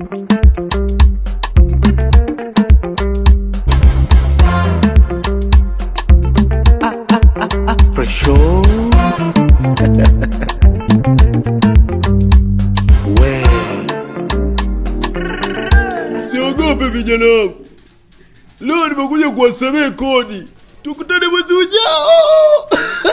Fresh we Siogope vijana wangu, leo nimekuja kuwasamehe kodi. Tukutane mwezi ujao.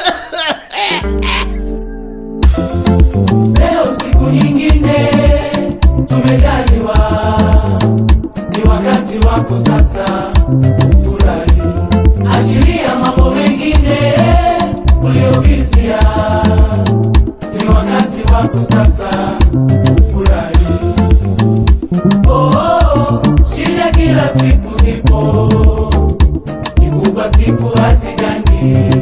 Leo siku nyingine tumejaliwa, ni wakati wako sasa ufurahi, achilia mambo mengine uliopitia, ni wakati wako sasa ufurahi. Oh, oh, shida kila siku zipo, kikubwa siku hazigani.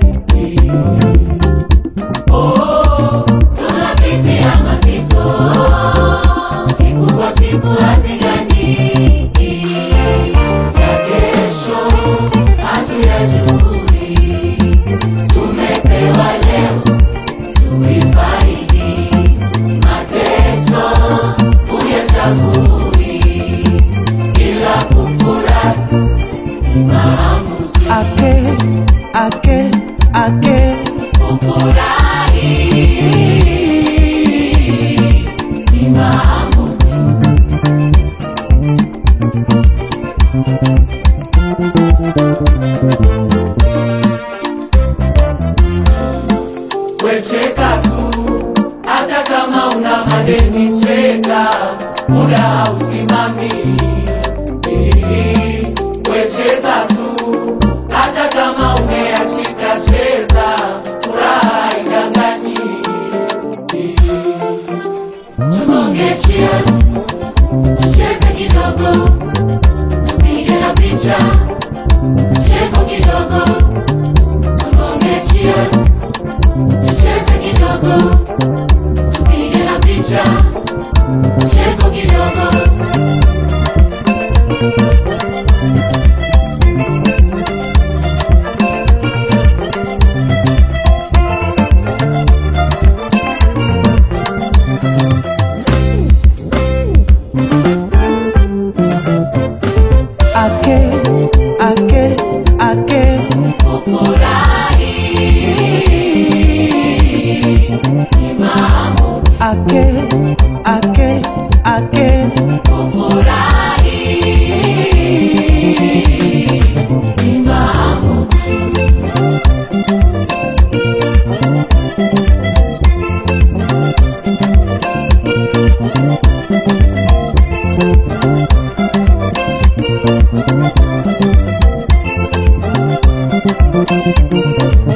Oh, tunapitia mazito, kikubwa siku hazigani. ya kesho Hatuyajui, tumepewa leo tuifaidi. Mateso uyachagui, ila kufurahi ni maamuzi. ake ake ake Kufurahi ni maamuzi. wecheka tu, hata kama una madeni cheka, muda hausimami. Wecheza tu, hata kama umeachika cheza, furaha haidanganyi. Tugonge cheers, tucheze kidogo, tupige na picha, cheko kidogo. Tugonge cheers, tucheze kidogo, tupige na picha, cheko kidogo. ake ake ake Kufurahi ni maamuzi. ake ake ake Kufurahi ni maamuzi. ake